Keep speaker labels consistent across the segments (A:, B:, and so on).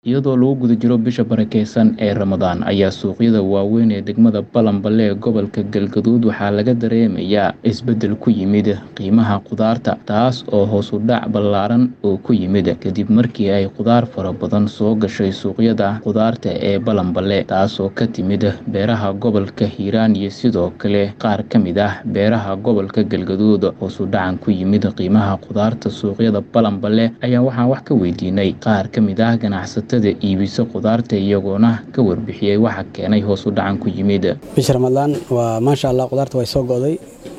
A: Iyadoo lagu guda jiro bisha barakeysan ee Ramadaan ayaa suuqyada waaweyn ee degmada Balanbale ee gobolka Galgaduud waxaa laga dareemayaa isbeddel ku yimid qiimaha khudaarta taas oo hoos u dhac ballaaran oo ku yimid kadib markii ay khudaar fara badan soo gashay suuqyada khudaarta ee Balanbale taasoo ka timid beeraha gobolka Hiiraan iyo sidoo kale qaar ka mid ah beeraha gobolka Galgaduud hoos u dhacan ku yimid qiimaha khudaarta suuqyada Balanbale ayaa waxaan wax ka weydiinay qaar ka mid ah ganacsatada iibisa khudaarta iyagoona ka warbixiyey waxa keenay hoos u dhacan ku yimid
B: bisha ramadaan waa maasha allah khudaarta way soo go'day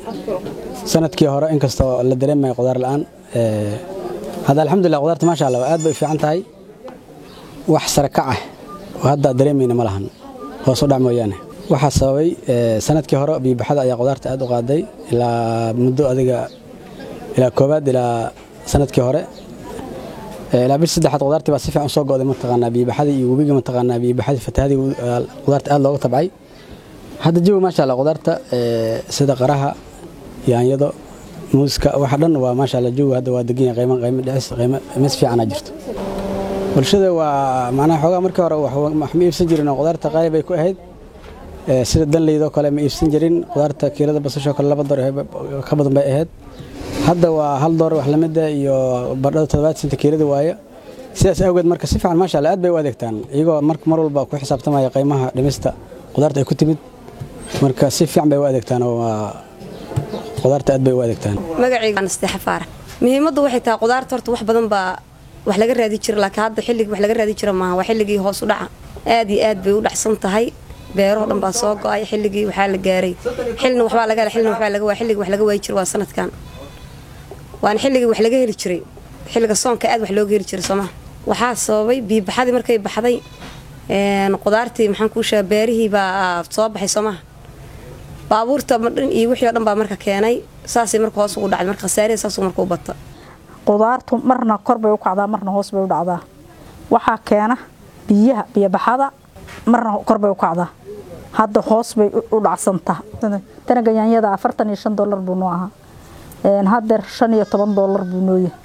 B: sanadkii hore inkastoo la dareemaya khudaar la'aan hadda alxamdulilah khudaarta maasha allah aad bay u fiican tahay wax sare kac ah oo hadda dareemayna ma lahan hoos u dhac mooyaane waxaa sababay sanadkii hore biibaxada ayaa khudaarta aad u qaaday ilaa muddo adiga ilaa koowaad ilaa sanadkii hore ilaa bish saddexaad khudaartii baa si fiican soo go'day mataqaanaa biibaxadii iyo webiga mataqaanaa biibaxadii fatahadii khudaarta aad looga tabcay hadda jawi maasha allah khudaarta sida qaraha yaanyado muuska waxa dhan waa maasha allah jawi hadda waa degan yahay qiimo qiimo dhicis qiimo mis fiicana jirto bulshada waa macnaha xoogaa markii hore wax ma iibsan jirin oo khudaarta qaali bay ku ahayd sida danleydoo kale ma iibsan jirin khudaarta kiilada basashoo kale laba door ka badan bay ahayd hadda waa hal door wax lamida iyo bardhada toddobaad senta kiilada waaye sidaas awgeed marka si fiican maasha allah aad bay u adeegtaan iyagoo marka mar walba ku xisaabtamaya qiimaha dhimista khudaarta ay ku timid marka si fiican bay u adeegtaan oo waa khudaarta aad bay u adeegtaan
C: magacayga nasteexa faarax muhiimaddu waxay tahay khudaarta horta wax badan baa wax laga raadi jira laakiin hadda xilligii wax laga raadi jira maaha waa xilligii hoos u dhaca aad iyo aad bay u dhacsan tahay beerahoo dhan baa soo go'ay xilligii waxaa la gaaray xilna waxbaa laga hela xilna waxbaa laga waa xilligii wax laga waayi jira waa sanadkan waana xilligii wax laga heli jiray xilliga soonka aad wax looga heli jiray soomaa waxaa sababay biibaxadii markay baxday qudaartii maxaan kuu sheega beerihii baa soo baxay soomaha baabuurta dhan iyo wixii oo dhan baa marka keenay saasay marka hoos ugu dhacday marka khasaarihi saasuu marka u bata
D: qudaartu marna kor bay u kacdaa marna hoos bay u dhacdaa waxaa keena biyaha biyobaxada marna kor bay u kacdaa hadda hoos bay u dhacsantaa tanaga yaanyada afartan iyo shan dollar buu noo ahaa hadeer shan iyo toban doolar buu nooyahay